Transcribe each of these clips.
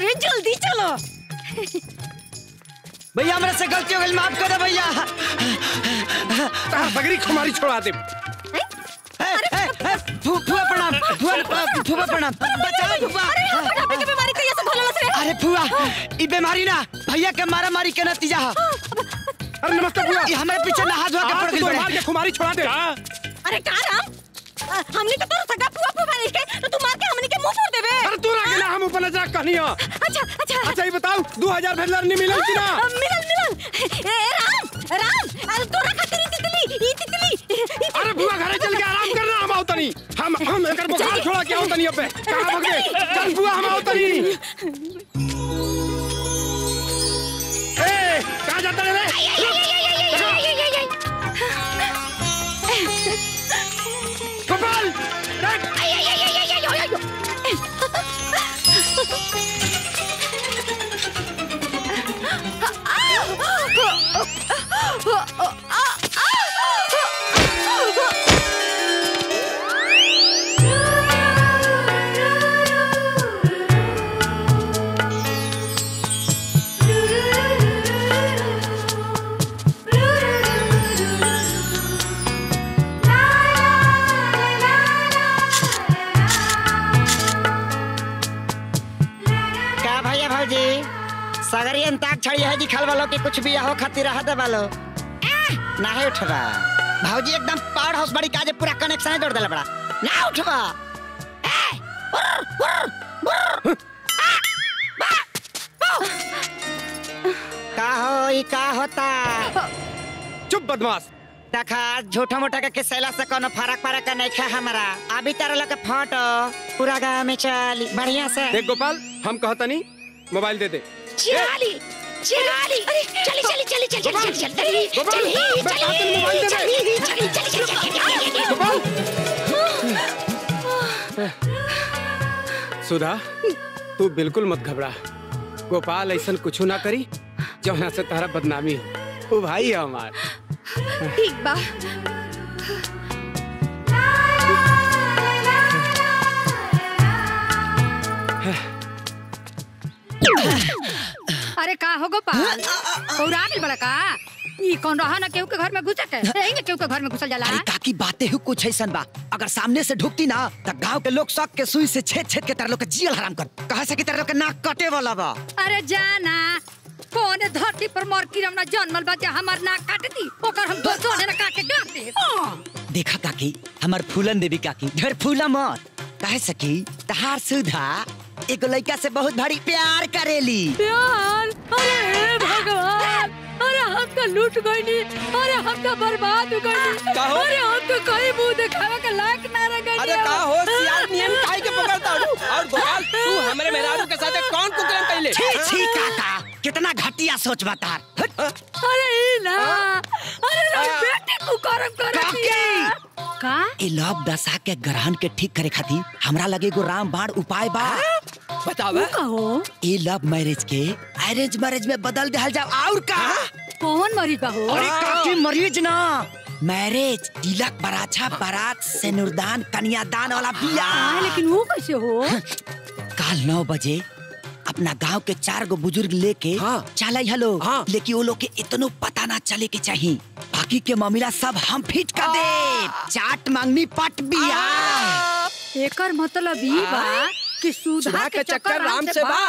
रे जल्दी चलो भैया हमरा से गलती हो गई माफ कर दे भैया तार बगरी खुमारी छोड़ा दे ए, ए, ए, फू- फूफा प्रणाम फूफा फूफा प्रणाम बचाओ फूफा मोटापे की बीमारी कैसे से भला से अरे फूआ ई बीमारी ना भैया के मारा मारी के नतीजा है अरे नमस्ते बुआ ई हमारे पीछे नहा धोआ के पड़ आज गई तो बड़े मार के खुमारी छोड़ा दे अरे का राम अ, हमने तो तोरा सगा फुआ फुआ नहीं के तो तू मार के हमने के मुंह फोड़ देबे अरे तू ना गेला हम ऊपर नजर कहनी हो अच्छा अच्छा अच्छा ये बताओ 2000 भेजलर नहीं मिलल कि ना अ, मिलल मिलल ए राम राम अरे तोरा खातिर ई तितली ई तितली ई अरे बुआ घरे चल के आराम करना हम आओ तनी हम हम एकर बुखार छोड़ा के आओ तनी अबे कहां भाग गए चल बुआ हम आओ तनी ए कहां जाता रे गोपाल देख का भैया भौजी सगरी अंताक छड़ी है जी खल वालों के कुछ भी हो खातिर रह दे वालो ना है उठवा भौजी एकदम पावर हाउस बड़ी काजे पूरा कनेक्शन जोड़ देला बड़ा ना उठवा ए, उर्र, उर्र, उर्र। आ, बा, बा। का हो ई का होता चुप बदमाश देखा झूठा मोटा के किसैला से कोनो फरक फरक नहीं खा हमारा अभी तारा लोग के फोटो पूरा गांव में चली बढ़िया से देख गोपाल हम कहतनी मोबाइल दे दे चिराली चिराली चली चली चली चली चली चली चली गोपाल, चली मैं कहता हूँ मोबाइल दे दे। चली चली चली चली चली गोपाल सुधा तू बिल्कुल मत घबरा गोपाल ऐसा कुछ ना करी जौना से तारा बदनामी हो वो भाई है हमार ठीक बा अरे का हो गोपाल पौरा गेल बड़ा का ई कौन रहा ना केहू के घर में घुसे के यही ना केहू के घर में घुसल जाला अरे काकी बातें ही कुछ ऐसा बा अगर सामने से ढुकती ना तो गांव के लोग शक के सुई से छेद छेद के तार लोग के जियल हराम कर कहा से कि तार लोग के नाक कटे वाला बा अरे जाना कौन धरती पर मोर किरम ना जन्मल बा जे हमर नाक काट दी ओकर हम दो सोने ना काट के गाड़ दे देखा काकी हमार फूलन देवी काकी ढेर फूला मत कहे सकी तहार सुधा एगो लड़का से बहुत भारी प्यार करेली प्यार अरे भगवान अरे हम तो लूट गईनी अरे हम तो बर्बाद हो गईनी का हो? अरे हम तो कहीं मुंह दिखावे के लायक ना रह गईनी अरे का हो सियार नियम काहे के पकड़ता हूँ और गोपाल तू हमरे मेहरारू के साथ कौन कुकरम पहले छी छी काका कितना घटिया सोच बता अरे ई ना अरे रे बेटी तू करम कर का ए लव दशा के ग्रहण के ठीक करे खातिर हमरा लगे एगो राम बाण उपाय बा बतावा कहो ए लव मैरिज के अरेंज मैरिज में बदल दिया जाओ और का कौन मरीज बा हो अरे काकी मरीज ना मैरिज तिलक बराछा बारात सिनुरदान कन्यादान वाला हाँ, बियाह लेकिन वो कैसे हो काल नौ बजे अपना गांव के चार गो बुजुर्ग लेके हाँ। चल हलो हाँ। लेकिन वो लोग के इतनो पता ना चले के चाहिए बाकी के मामला सब हम फिट कर दे चाट मांगनी पट बिया एकर मतलब ई बा कि सुधा सुधा के चक्कर राम से बा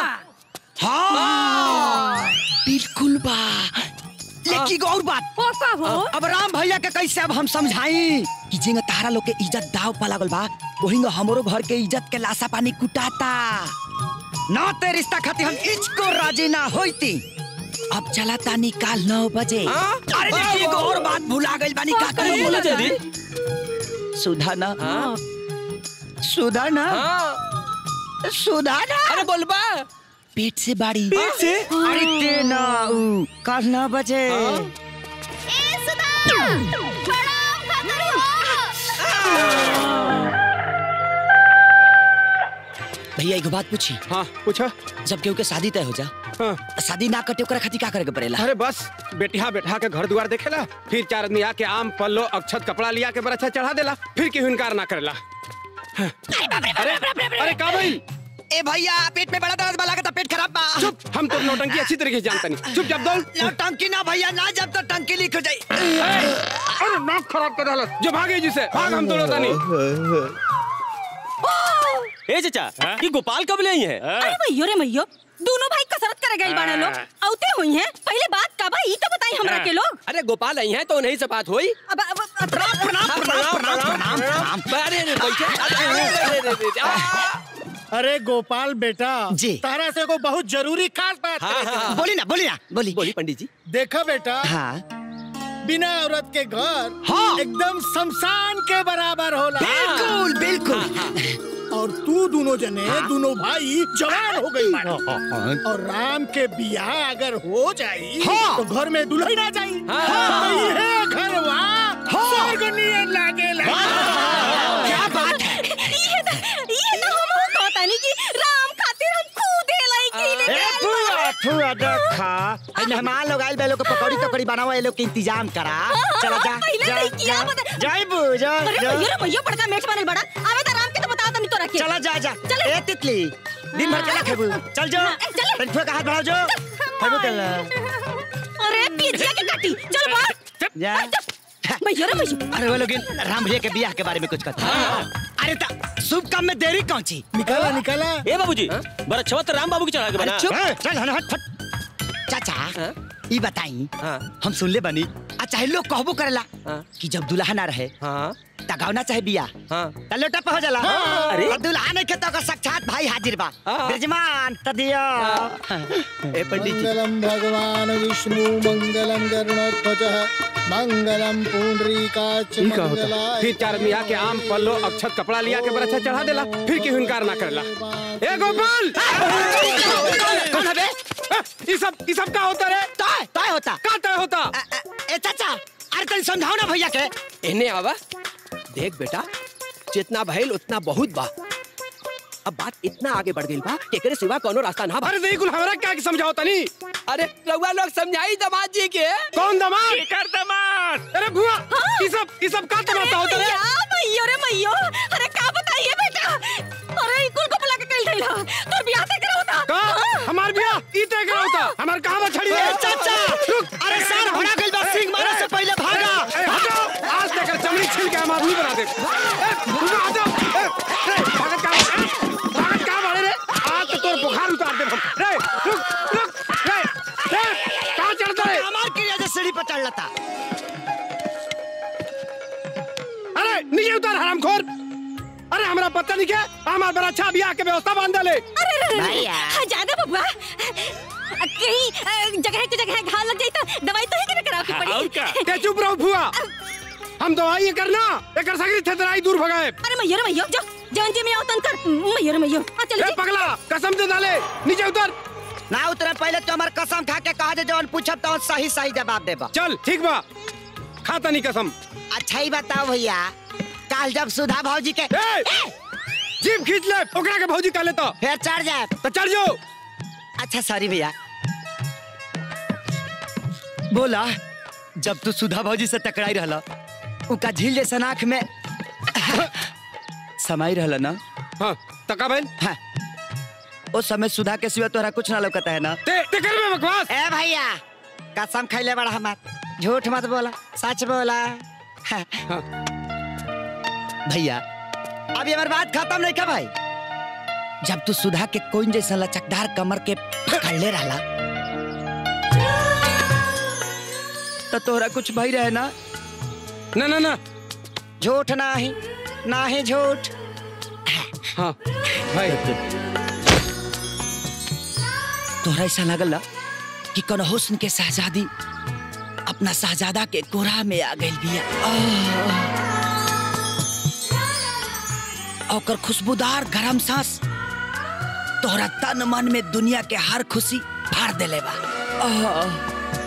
हाँ बिल्कुल बा लेकिन एगो और बात ओ का हो अब राम भैया के कैसे अब हम समझाई कि जिंग तारा लोग के इज्जत दाव पा लागल बा वही हमरो घर के इज्जत के लाशा पानी कुटाता ना ते रिश्ता खातिर हम इच को राजी ना होती अब चला तानी काल नौ बजे हाँ? अरे देखिए एगो और बात भुला गइल बानी का कहीं बोला जल्दी सुधा ना हाँ सुधा ना हाँ सुधा ना अरे बोलबा पेट से बाड़ी पेट से? अरे ते ना ऊ, कल नौ बजे भैया एगो बात पूछी हाँ पूछो जब केहू के शादी तय हो जा हाँ शादी ना कटे ओकरा खातिर का करे के पड़ेला अरे बस बेटिया बैठा के घर द्वार देखेला फिर चार आदमी आके आम पल्लो अक्षत कपड़ा लिया के बरछा चढ़ा देला फिर केहू इनकार ना करेला हाँ। अरे अरे का भाई ए भैया पेट में बड़ा दर्द बा लागत पेट खराब बा चुप हम तो नौटंकी अच्छी तरीके से जानता नहीं चुप जब दौड़ लो टंकी ना भैया ना जब तो टंकी लीक हो जाई अरे नाक खराब कर डालत जो भागे जिसे भाग हम दौड़ता नहीं ए चाचा ये गोपाल कब ले आई है अरे भैयो रे भैयो दोनों भाई कसरत करे गए बाड़े लोग औते हुई हैं पहले बात का भाई ई तो बताई हमरा के लोग अरे गोपाल आई है तो उन्हीं से बात हुई अब अब अब- प्रणाम प्रणाम प्रणाम प्रणाम प्रणाम अरे अरे, बैठे अरे, अरे, अरे, अरे, अरे, आ, अरे गोपाल बेटा जी। तारा से को बहुत जरूरी खास बात हाँ, करे के हाँ, बा। बोली ना बोली ना बोली बोली पंडित जी देखा बेटा हाँ बिना औरत के घर हाँ। एकदम शमशान के बराबर होला बिल्कुल बिल्कुल और तू दोनों जने दोनों भाई जवान हो गई बाड़े। और राम के बियाह अगर हो जाई हाँ। तो घर में दुल्हन आ जाई हाँ। तो ये घर स्वर्ग नियन लागेला क्या बात है ये तो ये तो हम हो कहता नहीं कि राम खातिर हम खुद लाई की ले ए फुआ फुआ देखा ए मेहमान लोग आइल बे लोग के पकौड़ी तकौड़ी बनाओ ये लोग के इंतजाम करा चला जा पहले जा नहीं किया, बता- जाई बू जा अरे जा भैयो रे भैयो बड़का मेठ बनल बड़ा आवे तो राम के तो बता तनी तो रखे चला जा जा चले। ए तितली दिन भर चला खेबू चल जो ए, चले। तन फुआ का हाथ बढ़ाओ जो खेबू कर ला अरे पिजिया के काटी चल बाहर जा भैयो रे भैयो अरे वो लोग इन राम भैया के बियाह के बारे में कुछ कहते हैं अरे ता शुभ काम में देरी कौन ची निकाला निकाला ए बाबूजी बड़ा अच्छा तो राम बाबू की चढ़ा के अरे बना चुप चल हन हट फट चाचा हाँ? ई बताई हाँ। हम सुनले बनी आ चाहे लोग कहबो करेला हाँ। कि जब दुल्हा ना रहे हाँ तगावना चाहे बिया हाँ त लोटा पे हो जाला अरे। और दुल्हा नहीं के तो ओकर साक्षात भाई हाजिर बा हाँ। ब्रजमान त दियो ए पंडित जी मंगलम भगवान विष्णु मंगलम गरुणध्वज मंगलम पुंडरीकाच ई का होता फिर चार आदमी आके आम पल्लो अक्षत कपड़ा लिया के बरछा चढ़ा देला फिर केहू इनकार ना करला ए गोपाल कौन है बे ई सब ई सब का होता रे तय तय होता का तय होता अ, अ, ए चाचा अरे तनी समझाओ ना भैया के इन्हें आवा देख बेटा जितना भइल उतना बहुत बा अब बात इतना आगे बढ़ गई बा कि एकरे सिवा कोनो रास्ता ना बा अरे देखुल हमरा क्या के समझाओ तनी अरे रउआ लोग समझाई दामाद जी के कौन दमाद कर दमाद अरे भुआ ई सब ई सब का तमाशा होता रे भैया भैयो रे भैयो अरे का बताइए बेटा अरे इकुल को बुला के कल थैला तो बियाह ते करा होता का हमार बियाह ई तय करा होता हमार कहां बछड़ी ए है चाचा रुक अरे सर भरा गइल बा सिंह मारे से पहले भागा ए, हटो आज तक चमड़ी छिल के हम आदमी बना दे ए, भुआ, हटो ए, ए, भागत का ए, भागत का मारे रे आज तो तोर बुखार उतार दे हम रे रुक रुक रे रे कहां चढ़ता रे हमार क्रिया से सीढ़ी पर चढ़ लता अरे नीचे उतर हरामखोर अरे हमरा पता नहीं क्या हमार बड़ा अच्छा बियाह के व्यवस्था बांध ले अरे रे रे, रे भैया। हाँ, ज्यादा बबुआ कहीं अ, जगह के जगह घाव लग जाई तो दवाई तो ही के कराओ की पड़ी ते चुप रहो फुआ हम दवाई ये करना एकर सगरी थेतराई दूर भगाए अरे मैयो रे मैयो जो जवन जी में आओ तन कर मैयो रे मैयो आ चल ए पगला कसम दे डाले नीचे उतर ना उतरे पहले तो हमार कसम खा के कहा जे जवन पूछब तो सही सही जवाब देबा चल ठीक बा खाता नहीं कसम अच्छा ही बताओ भैया काल जब सुधा भौजी के ए जीप खींच ले ओकरा के भौजी का लेता फिर चढ़ जाए तो चढ़ जाओ अच्छा सॉरी भैया बोला जब तू सुधा भौजी से टकराई रहला उका झील जैसा आँख में समाई रहला ना हाँ तका बैल हाँ। उस समय सुधा के सिवा तोहरा कुछ ना लौकता है ना ते ते कर में बकवास ए भैया कसम खैले बड़ा हमार झूठ मत बोला सच बोला हाँ। हाँ। भैया अभी हमारी बात खत्म नहीं का भाई जब तू सुधा के कोइन जैसा लचकदार कमर के पकड़ ले रहला तो तोहरा कुछ भई रहे ना ना ना ना झूठ ना ही ना ही झूठ हाँ भाई तोहरा ऐसा लगल ना कि कौन हुस्न के शहजादी अपना शहजादा के कोरा में आ गई बिया आह। ओकर खुशबूदार गरम सांस तोहरा तन मन में दुनिया के हर खुशी भर देले बा आह।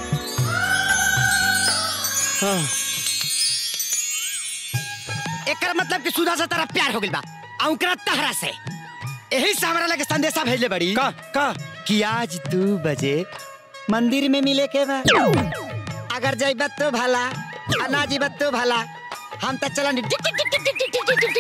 एकर मतलब कि सुधा से तेरा प्यार हो गइल बा आ ओकरा तहरा से यही से हमरा लगे संदेशा भेजले बड़ी का का कि आज दू बजे मंदिर में मिले के बा अगर जइबत तो भला आ ना जइबत तो भला हम तो चलन